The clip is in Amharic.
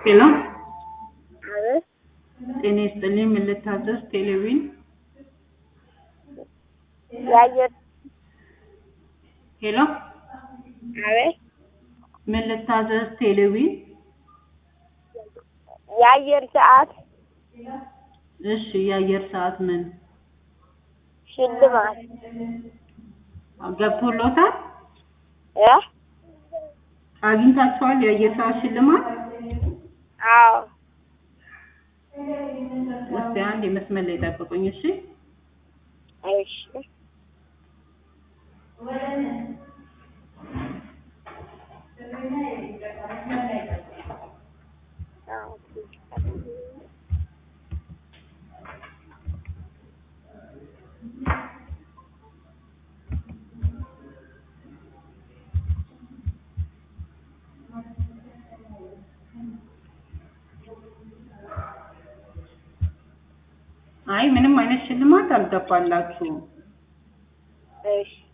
ሄሎ አቤት ጤና ይስጥልኝ። ምን ልታዘዝ? ቴሌቪዥን የአየር ሄሎ አቤት ምን ልታዘዝ? ቴሌቪዥን የአየር ሰዓት እሺ። የአየር ሰዓት ምን ሽልማት ገብቶሎታል? እ አግኝታችኋል? የአየር ሰዓት ሽልማት አዎ እስቲ አንድ የመስመር ላይ ጠብቁኝ። እሺ እሺ አይ ምንም አይነት ሽልማት አልገባላችሁም። እሺ